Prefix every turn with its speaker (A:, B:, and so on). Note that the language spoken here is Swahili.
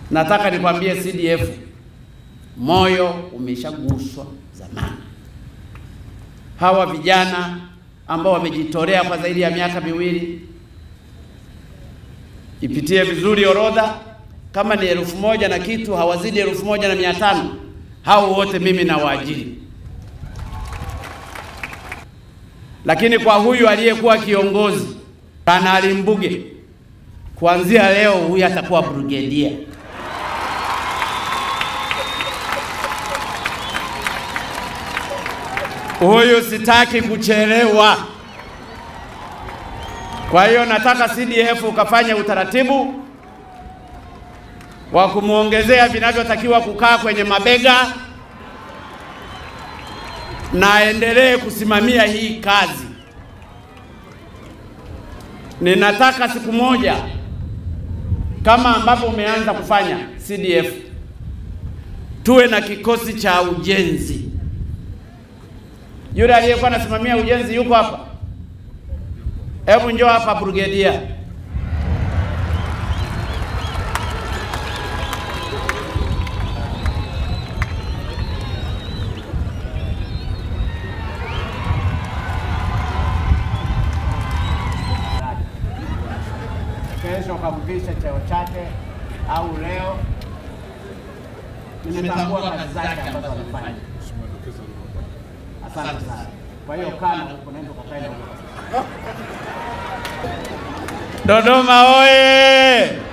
A: nataka nikwambie CDF, moyo umeshaguswa zamani. Hawa vijana ambao wamejitolea kwa zaidi ya miaka miwili, ipitie vizuri orodha, kama ni elfu moja na kitu, hawazidi elfu moja na mia tano. Hao wote mimi na waajiri, lakini kwa huyu aliyekuwa kiongozi Kanali Mbuge, kuanzia leo huyu atakuwa brigedia. Huyu sitaki kuchelewa. Kwa hiyo nataka CDF ukafanya utaratibu wa kumwongezea vinavyotakiwa kukaa kwenye mabega na aendelee kusimamia hii kazi. Ninataka siku moja kama ambavyo umeanza kufanya CDF, tuwe na kikosi cha ujenzi. Yule aliyekuwa anasimamia ujenzi yuko hapa? Hebu njoo hapa brigedia. Kesho ukamvisha cheo chake au leo. Nimetambua kazi zake ambazo anafanya. Asante sana. Kwa hiyo kana huko naenda ukakae na huko. Dodoma oye!